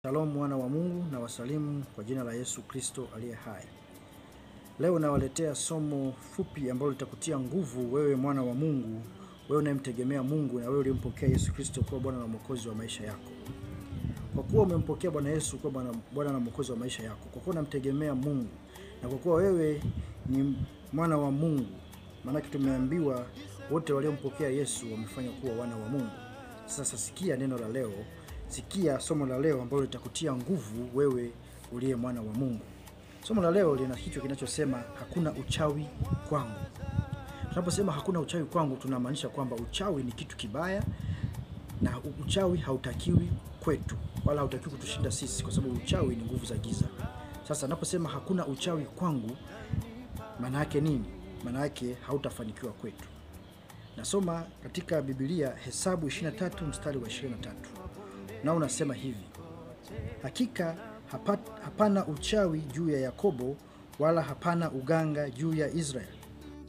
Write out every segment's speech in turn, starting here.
Shalom mwana wa Mungu na wasalimu kwa jina la Yesu Kristo aliye hai. Leo nawaletea somo fupi ambalo litakutia nguvu wewe mwana wa Mungu, wewe unayemtegemea Mungu na wewe uliyempokea Yesu Kristo kuwa Bwana na Mwokozi wa maisha yako. Kwa kuwa umempokea Bwana Yesu kuwa Bwana Bwana na Mwokozi wa maisha yako, kwa kuwa unamtegemea Mungu na kwa kuwa wewe ni mwana wa Mungu, maanake tumeambiwa wote waliompokea Yesu wamefanywa kuwa wana wa Mungu. Sasa sikia neno la leo, sikia somo la leo ambalo litakutia nguvu wewe uliye mwana wa Mungu. Somo la leo lina kichwa kinachosema hakuna uchawi kwangu. Tunaposema hakuna uchawi kwangu, tunamaanisha kwamba uchawi ni kitu kibaya na uchawi hautakiwi kwetu wala hautakiwi kutushinda sisi, kwa sababu uchawi ni nguvu za giza. Sasa naposema hakuna uchawi kwangu, maana yake nini? Maana yake hautafanikiwa kwetu. Nasoma katika Biblia Hesabu 23 mstari wa 23, nao unasema hivi: hakika hapa, hapana uchawi juu ya Yakobo wala hapana uganga juu ya Israeli.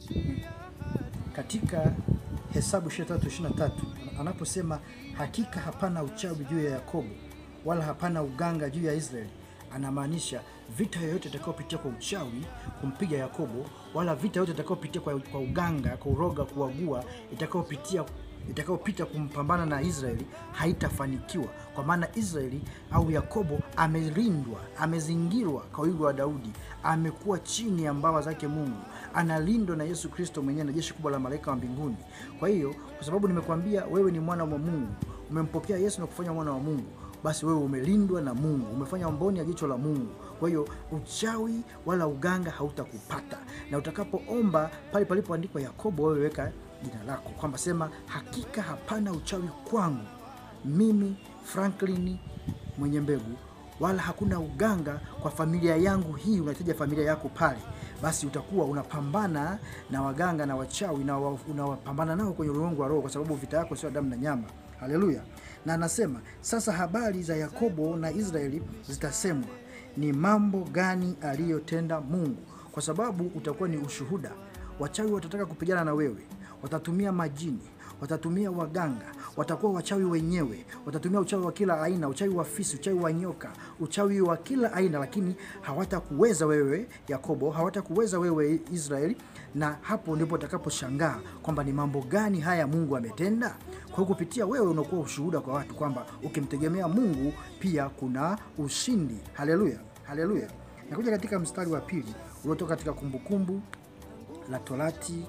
Katika Hesabu 23:23 anaposema hakika hapana uchawi juu ya Yakobo wala hapana uganga juu ya Israeli, anamaanisha vita yoyote itakayopitia kwa uchawi kumpiga Yakobo, wala vita yoyote itakayopitia kwa, kwa uganga, kwa uroga, kuagua, itakayopitia itakayopita kumpambana na Israeli haitafanikiwa, kwa maana Israeli au Yakobo amelindwa, amezingirwa kwa wigo wa Daudi, amekuwa chini ya mbawa zake Mungu, analindwa na Yesu Kristo mwenyewe na jeshi kubwa la malaika wa mbinguni. Kwa hiyo, kwa sababu nimekwambia wewe ni mwana wa Mungu, umempokea Yesu na kufanya mwana wa Mungu, basi wewe umelindwa na Mungu, umefanya mboni ya jicho la Mungu. Kwa hiyo uchawi wala uganga hautakupata, na utakapoomba pale palipoandikwa Yakobo, wewe weka jina lako kwamba sema, hakika hapana uchawi kwangu mimi Franklin mwenye mbegu, wala hakuna uganga kwa familia yangu hii. Unahitaja familia yako pale, basi utakuwa unapambana na waganga na wachawi na unawapambana nao kwenye ulimwengu wa roho, kwa sababu vita yako sio damu na nyama. Haleluya! Na anasema sasa, habari za Yakobo na Israeli zitasemwa, ni mambo gani aliyotenda Mungu, kwa sababu utakuwa ni ushuhuda. Wachawi watataka kupigana na wewe watatumia majini, watatumia waganga, watakuwa wachawi wenyewe, watatumia uchawi wa kila aina, uchawi wa fisi, uchawi wa nyoka, uchawi wa kila aina, lakini hawatakuweza wewe Yakobo, hawatakuweza wewe Israeli. Na hapo ndipo utakaposhangaa kwamba ni mambo gani haya Mungu ametenda. Kwa kupitia wewe unakuwa ushuhuda kwa watu kwamba ukimtegemea Mungu pia kuna ushindi. Haleluya, haleluya. Nakuja katika mstari wa pili uliotoka katika Kumbukumbu la Torati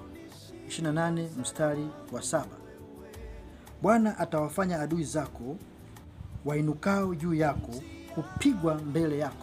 28 mstari wa saba. Bwana atawafanya adui zako wainukao juu yako kupigwa mbele yako.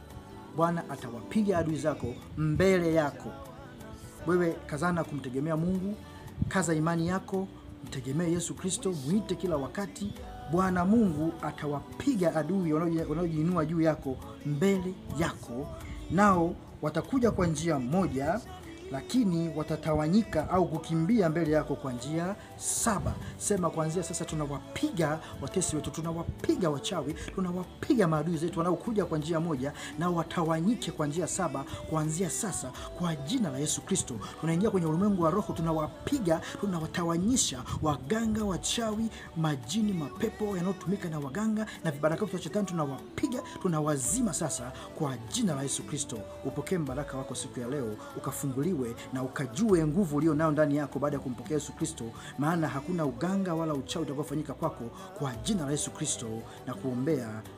Bwana atawapiga adui zako mbele yako. Wewe kazana kumtegemea Mungu, kaza imani yako, mtegemee Yesu Kristo, mwite kila wakati. Bwana Mungu atawapiga adui wanaojiinua juu yako mbele yako, nao watakuja kwa njia moja lakini watatawanyika au kukimbia mbele yako kwa njia saba. Sema kuanzia sasa, tunawapiga watesi wetu, tunawapiga wachawi, tunawapiga maadui zetu wanaokuja kwa njia moja, nao watawanyike kwa njia saba kuanzia sasa, kwa jina la Yesu Kristo. Tunaingia kwenye ulimwengu wa roho, tunawapiga, tunawatawanyisha waganga, wachawi, majini, mapepo yanayotumika na waganga na vibaraka vya shetani, tunawapiga, tunawazima sasa kwa jina la Yesu Kristo. Upokee mbaraka wako siku ya leo, ukafunguliwa na ukajue nguvu ulio nayo ndani yako baada ya kumpokea Yesu Kristo, maana hakuna uganga wala uchawi utakaofanyika kwako kwa jina la Yesu Kristo, na kuombea